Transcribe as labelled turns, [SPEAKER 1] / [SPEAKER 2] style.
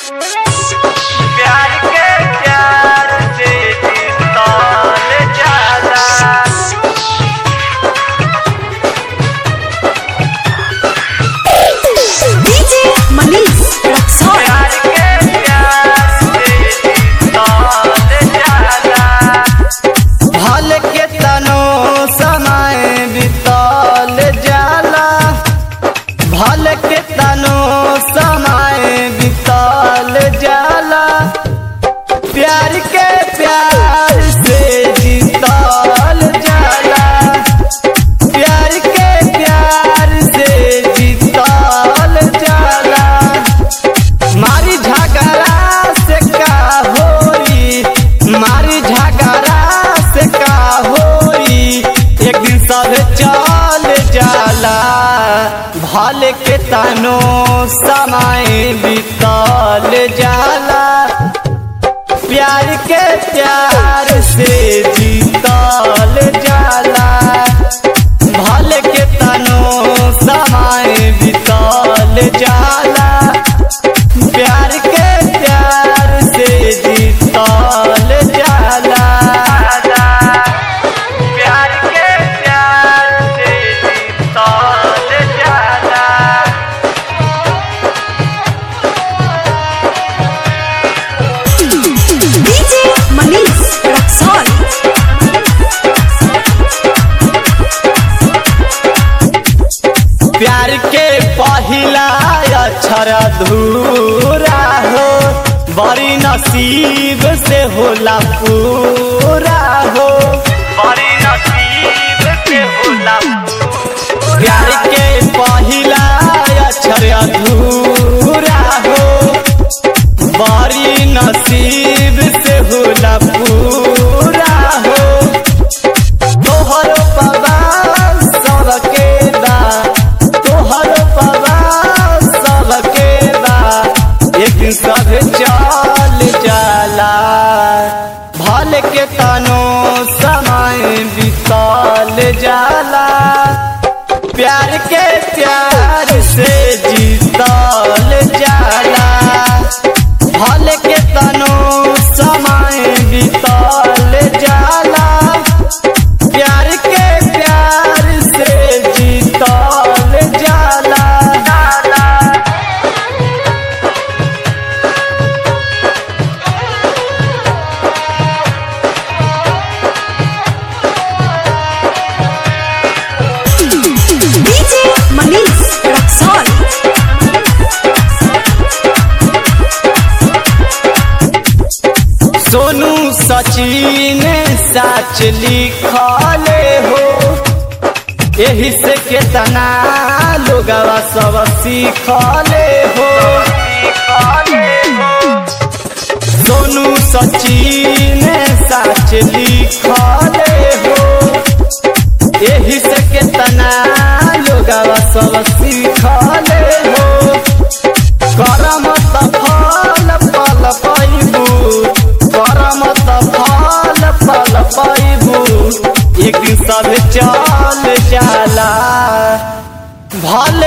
[SPEAKER 1] प्यार के प्यार से तौल जाला
[SPEAKER 2] DJ Manish Luxor.
[SPEAKER 1] प्यार के प्यार से तौल जाला
[SPEAKER 3] भल के तनो समय बितल जाला भल के तनो समय बितल जाला प्यार के प्यार से जीतल जाला प्यार के प्यार से जीतल जाला मारी झगड़ा से का होई मारी झगड़ा से का होई एक दिन सब चल जाला भले के तनो समय बीतल जाला प्यार के प्यार से जीतल जाला भले के तनो समय बीतल जाला प्यार के प्यार से जीतल जाला
[SPEAKER 1] प्यार के प्यार से तौल जाला
[SPEAKER 2] DJ Manish Luxor.
[SPEAKER 3] प्यार के पहिला अक्षर अधूरा हो बड़ी नसीब से होला पूरा हो
[SPEAKER 1] बड़ी नसीब से होला
[SPEAKER 3] प्यार के पहिला अक्षर अधूरा हो बड़ी नसीब से होला पूरा हो तोहर पवा सबके बा तोहर पवा सबके बा एक दिन सब चल जाला भल के तनो समय बीतल जाला प्यार के प्यार से जीतल जाला भल के तनो समय बीतल जाला प्यार के प्यार से जीतल जाला
[SPEAKER 2] DJ Manish Luxor.
[SPEAKER 3] Sonu Sachin सच लिखले हो यही से केतना लोगवा सब सीखले हो सोनू सचिन सच लिखले हो यही से केतना लोगवा सब सीखले हो करम त फल फल पैबू करम त फल फल पैबू एक दिन सब चल जाला भल